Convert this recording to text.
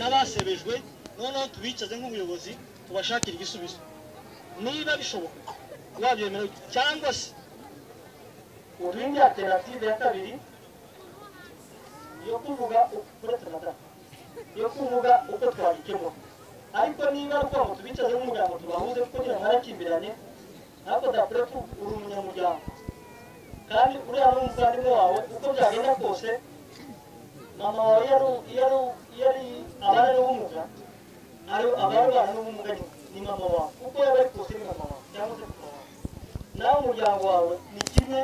n'abasebejwe noneho tubicaze nk'ubuyobozi tubashakire igisubizo niba bishoboka wabyemera cyangwa se urinde alternative ya kabiri yo kuvuga uretse amata yo kuvuga uko twabikemura ariko niba ari uko tubicaze nk'umuryango tubahuze kugira ngo ntakimbirane ntabwo udakwiye ko uri umunyamuryango kandi uriya ni umuvandimwe wawe uko byagenda kose mama wawe iyo ari iyo ari iyo ari abana n'ubumuga ariyo abana n'ubumuga ni mama wawe kuko yaba ari kose ni mama wawe cyangwa se papa wawe nawe umuryango wawe ni kimwe